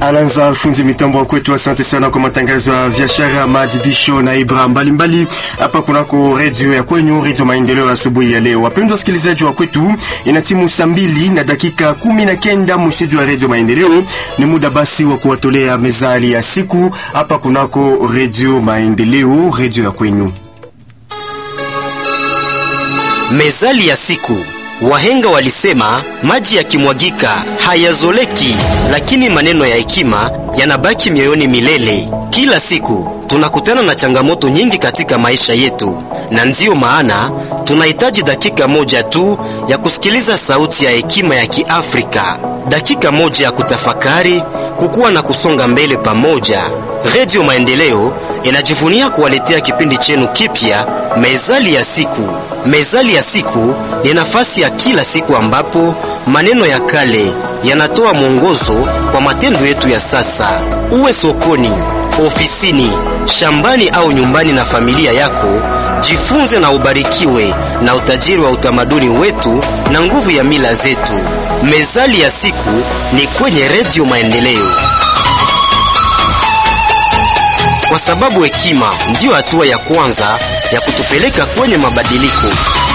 Alanza fundi mitambo kwetu, asante sana kwa matangazo ya biashara, maadhibisho na ibra mbalimbali hapa kunako redio ya kwenyu, redio Maendeleo asubuhi ya leo. Wapendwa wasikilizaji wa kwetu, ina timu saa mbili na dakika kumi na kenda mstudio ya redio Maendeleo. Ni muda basi wa kuwatolea mezali ya siku hapa kunako redio Maendeleo, redio ya kwenyu. Mezali ya siku. Wahenga walisema maji yakimwagika hayazoleki, lakini maneno ya hekima yanabaki mioyoni milele. Kila siku tunakutana na changamoto nyingi katika maisha yetu, na ndiyo maana tunahitaji dakika moja tu ya kusikiliza sauti ya hekima ya Kiafrika, dakika moja ya kutafakari, kukua na kusonga mbele pamoja. Redio Maendeleo inajivunia kuwaletea kipindi chenu kipya, Mezali ya siku. Mezali ya siku ni nafasi ya kila siku ambapo maneno ya kale yanatoa mwongozo kwa matendo yetu ya sasa. Uwe sokoni, ofisini, shambani au nyumbani na familia yako, jifunze na ubarikiwe na utajiri wa utamaduni wetu na nguvu ya mila zetu. Mezali ya siku ni kwenye Redio Maendeleo, kwa sababu hekima ndiyo hatua ya kwanza ya kutupeleka kwenye mabadiliko.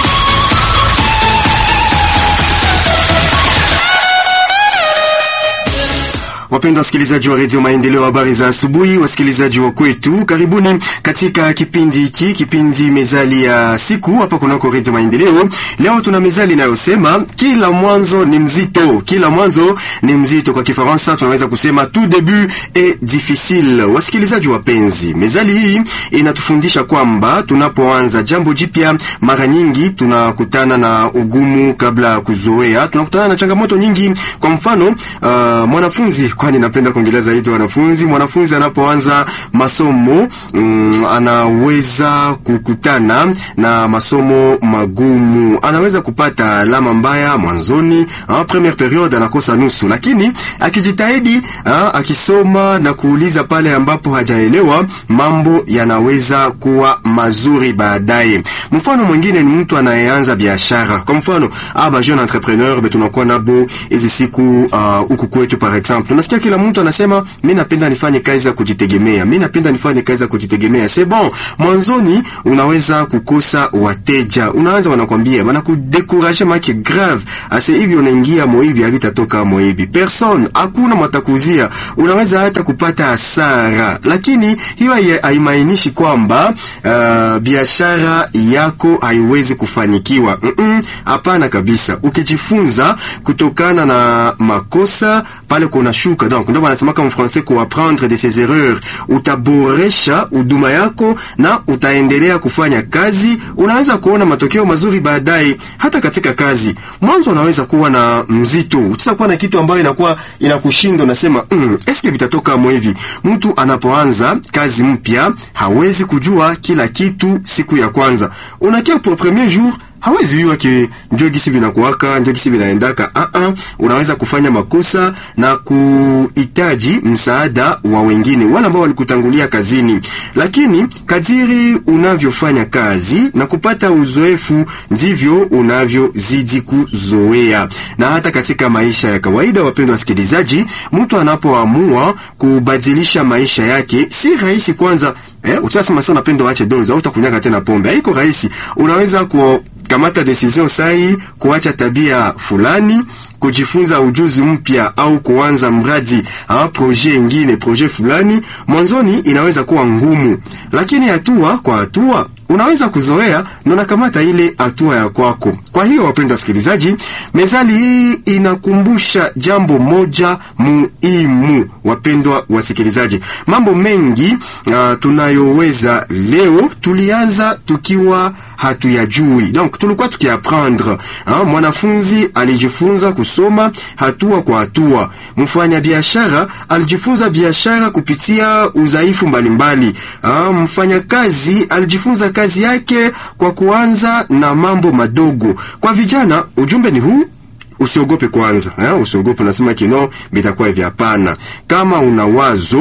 Wapendwa wasikilizaji wa redio Maendeleo, habari za asubuhi. Wasikilizaji wa kwetu, karibuni katika kipindi hiki, kipindi mezali ya siku hapa kunako redio Maendeleo. Leo tuna mezali inayosema kila mwanzo ni mzito, kila mwanzo ni mzito. Kwa Kifaransa tunaweza kusema tout début est difficile. Wasikilizaji wapenzi, mezali hii inatufundisha kwamba tunapoanza jambo jipya, mara nyingi tunakutana na ugumu kabla ya kuzoea, tunakutana na changamoto nyingi. Kwa mfano uh, mwanafunzi kwani napenda kuongelea zaidi wanafunzi. Mwanafunzi anapoanza masomo mm, anaweza kukutana na masomo magumu, anaweza kupata alama mbaya mwanzoni, ah, premiere period anakosa nusu, lakini akijitahidi, ah, akisoma na kuuliza pale ambapo hajaelewa, mambo yanaweza kuwa mazuri baadaye. Mfano mwingine ni mtu anayeanza biashara. Kwa mfano aba jeune entrepreneur betunakuwa nabo hizi siku huku uh, kwetu par exemple Nasikia kila mtu anasema mimi napenda nifanye kazi ya kujitegemea, mimi napenda nifanye kazi ya kujitegemea. C'est bon, mwanzoni unaweza kukosa wateja, unaanza wanakwambia wanakudekuraje, maki grave ase hivi, unaingia moibi havitatoka moibi, person hakuna matakuzia, unaweza hata kupata hasara, lakini hiyo haimaanishi kwamba uh, biashara yako haiwezi kufanikiwa. Hapana, mm -mm, kabisa. Ukijifunza kutokana na makosa pale kuna shuka donc ndio wanasemaka mfrancais ku apprendre de ses erreurs. Utaboresha huduma yako na utaendelea kufanya kazi, unaweza kuona matokeo mazuri baadaye. Hata katika kazi, mwanzo unaweza kuwa na mzito, utaweza kuwa na kitu ambayo inakuwa inakushinda, unasema mm, eske vitatoka mwe hivi. Mtu anapoanza kazi mpya hawezi kujua kila kitu siku ya kwanza, unakia pour premier jour hawezi jua ke ndio gisi vinakuwaka ndio gisi vinaendaka. Ah ah, unaweza kufanya makosa na kuhitaji msaada wa wengine wale ambao walikutangulia kazini, lakini kadiri unavyofanya kazi na kupata uzoefu ndivyo unavyozidi kuzoea. Na hata katika maisha ya kawaida, wapendwa wasikilizaji, mtu anapoamua kubadilisha maisha yake si rahisi. Kwanza eh, utasema sasa unapenda waache dozi au utakunyaga tena pombe, haiko rahisi. Unaweza ku kamata decision sahi, kuacha tabia fulani, kujifunza ujuzi mpya au kuanza mradi au projet ingine, projet fulani. Mwanzoni inaweza kuwa ngumu, lakini hatua kwa hatua unaweza kuzoea na unakamata ile hatua ya kwako. Kwa hiyo, wapendwa wasikilizaji, mezali hii inakumbusha jambo moja muhimu. Wapendwa wasikilizaji, mambo mengi uh, tunayoweza leo tulianza tukiwa hatuyajui, donc tulikuwa tukiaprendre. Mwanafunzi alijifunza kusoma hatua kwa hatua. Mfanya biashara alijifunza biashara kupitia udhaifu mbalimbali. Mfanya kazi alijifunza kazi yake kwa kuanza na mambo madogo. Kwa vijana, ujumbe ni huu: usiogope kwanza, eh? Usiogope unasema kino bitakuwa hivi. Hapana, kama una wazo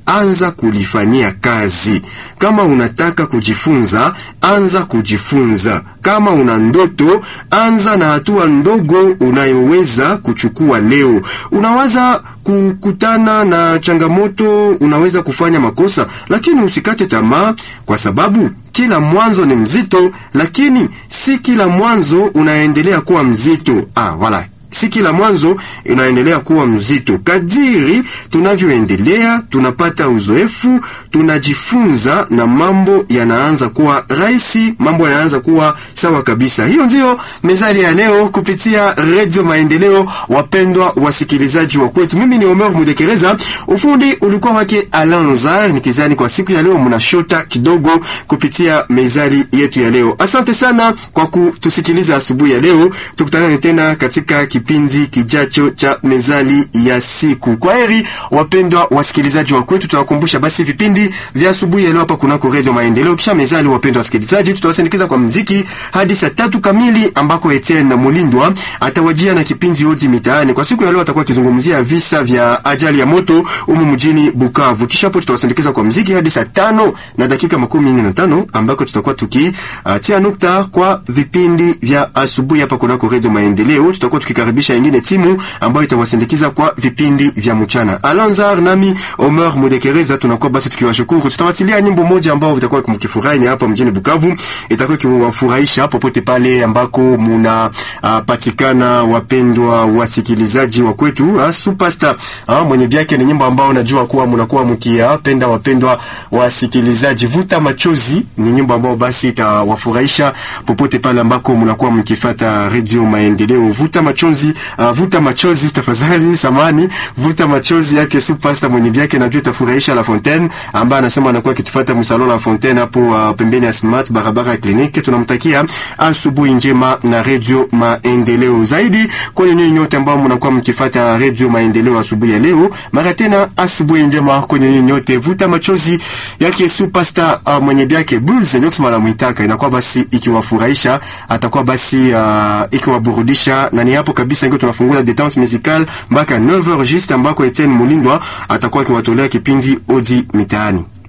anza kulifanyia kazi. Kama unataka kujifunza, anza kujifunza. Kama una ndoto, anza na hatua ndogo unayoweza kuchukua leo. Unaweza kukutana na changamoto, unaweza kufanya makosa, lakini usikate tamaa, kwa sababu kila mwanzo ni mzito, lakini si kila mwanzo unaendelea kuwa mzito. Ah, wala si kila mwanzo unaendelea kuwa mzito. Kadiri tunavyoendelea, tunapata uzoefu, tunajifunza na mambo yanaanza kuwa rahisi, mambo yanaanza kuwa sawa kabisa. Hiyo ndiyo mezali ya leo kupitia Radio Maendeleo. Wapendwa wasikilizaji wa kwetu, mimi ni Omer Mudekereza, ufundi ulikuwa wake Alanzar. Nikizani kwa siku ya leo mnashota kidogo kupitia mezali yetu ya leo. Asante sana kwa kutusikiliza asubuhi ya leo, tukutanane tena katika kipindi kijacho cha mezali ya siku. Kwa heri wapendwa wasikilizaji wa kwetu, tunawakumbusha basi vipindi vya asubuhi ya leo hapa kunako Radio Maendeleo. Kisha mezali, wapendwa wasikilizaji, tutawasindikiza kwa mziki hadi saa tatu kamili ambako Etienne Mulindwa atawajia na kipindi Odi Mitaani. Kwa siku ya leo atakuwa akizungumzia visa vya ajali ya moto humu mjini Bukavu. Kisha hapo tutawasindikiza kwa mziki hadi saa tano na dakika makumi nne na tano ambako tutakuwa tukitia uh, nukta kwa vipindi vya asubuhi hapa kunako Radio Maendeleo. Tutakuwa tukikaribisha ingine timu ambayo itawasindikiza kwa vipindi vya mchana. Alanzar nami Omer Mudekereza tunakuwa basi tukiwashukuru. Tutawatilia nyimbo moja ambao itakuwa mkifurahi hapa mjini Bukavu, itakuwa ikiwafurahisha popote pale ambako muna uh, patikana, wapendwa wasikilizaji wa kwetu. Uh, Superstar uh, mwenye vyake ni nyimbo ambao najua kuwa mnakuwa mkiyapenda, wapendwa wasikilizaji. Vuta machozi ni nyimbo ambao basi itawafurahisha popote pale ambako mnakuwa mkifata Radio Maendeleo. Vuta machozi uh, vuta machozi tafadhali, samani, vuta machozi yake Superstar mwenye vyake najua itafurahisha La Fontaine ambaye anasema anakuwa akitufuata msalo La Fontaine hapo uh, pembeni ya Smart barabara ya kliniki. Tunamtakia asubuhi njema na Radio Maendeleo. Zaidi kwa nyinyi nyote ambao mnakuwa mkifuata Radio Maendeleo asubuhi ya leo, mara tena asubuhi njema kwa nyinyi nyote. Vuta machozi yake Superstar uh, mwenye vyake Bulls Nyox mala mwitaka inakuwa basi ikiwafurahisha, atakuwa basi uh, ikiwaburudisha na ni hapo kabisa ndio tunafungua detente musicale mpaka 9h juste ambako Etienne Mulindwa atakuwa akiwatolea kipindi Odi Mitaani.